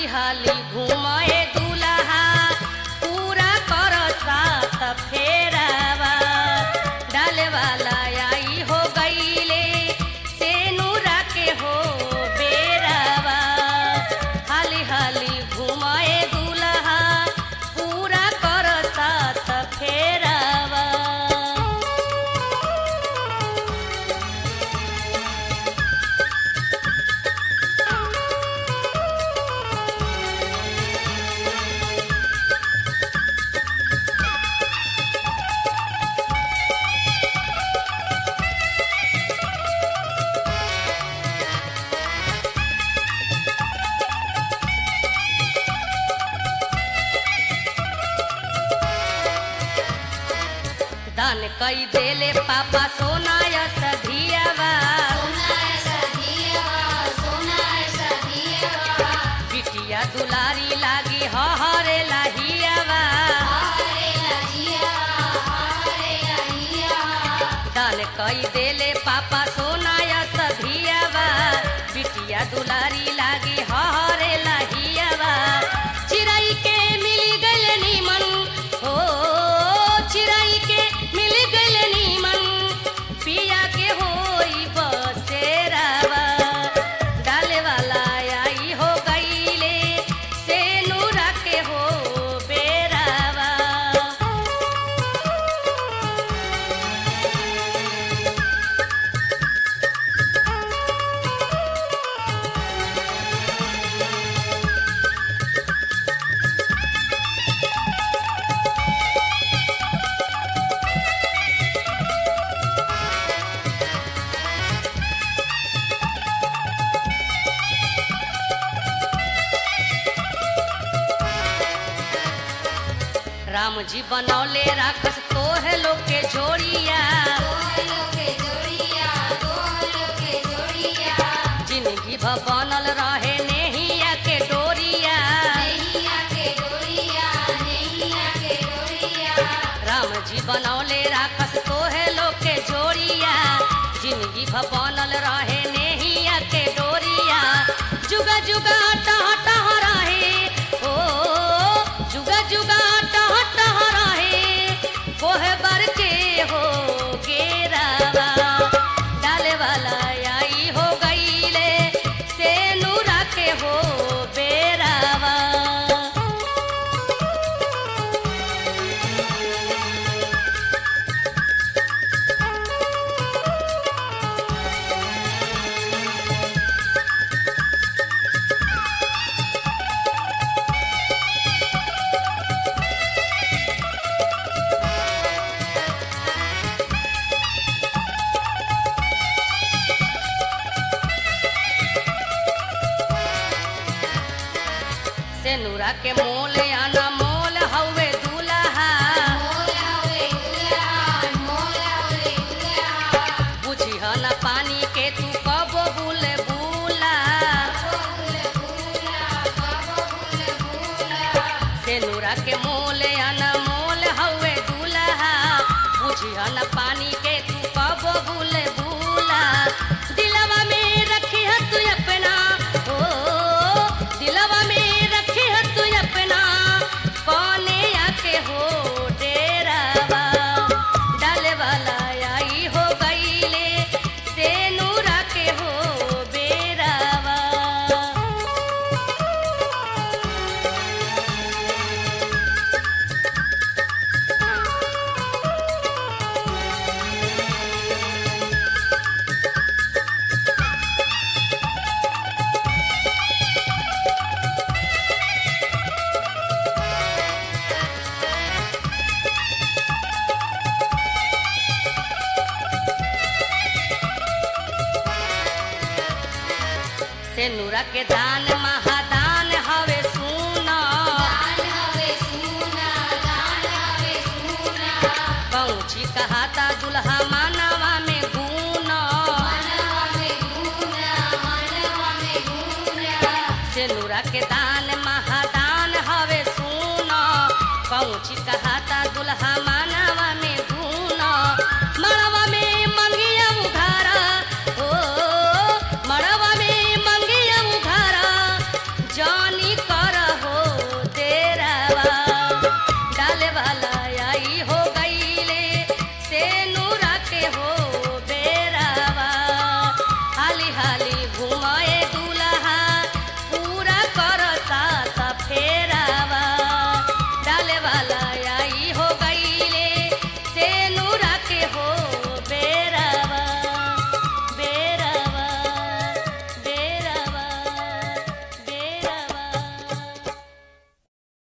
हाली घुमाए दुल्हा पूरा कर साथ फेरावा डाले वाला आई हो गईले से नूरा के हो बेरावा हाली हाली घुमाए दुल्हा पूरा कर साथ फेरावा दान कई देले पापा सोना यस धियावा बिटिया दुलारी लागी हरे लाहियावा दान कई देले पापा सोना यस धियावा बिटिया दुलारी लागी हरे लाहियावा चिड़ै के मिल गइल नीमन हो चिड़ै के मिल गइल नीमन पिया के होई बसेरावा डाले वाला आई हो गईले से नूरा के हो बेरावा राम जी बनौले राखस तोहे लोग के जोड़िया जिंदगी भ बनल रहे नेहिया के डोरिया राम जी बनौले राखस तोहे लोग के जोड़िया जिंदगी भ बनल रहे नेहिया के डोरिया जुगा जुगा टह टह रहे ओ जुगा जुगा टह टह रहे कोहे बर के हो गेरावा डाले वाला आई हो गईले से नूरा के हो बेरावा से नूरा के मोल आना मोल हवे दूल्हा बुझी न पानी के तू कब बुल बुला से नूरा के मोल आना मोल हवे दूल्हा बुझी न पानी के तू कब बुल बुला दिलवा में रखी है तू अपना ओ दिलवा में रखी है तू अपना कौने आके हो डेरावा डाले वाला आई हो गईले से नूरा के हो बेरावा से नूरा के दान महादान हवे सुना पहुँची कहाता दुल्हा मानवा में गुना से नूरा के दान महादान हवे सुना पहुँची कहाता दुल्हा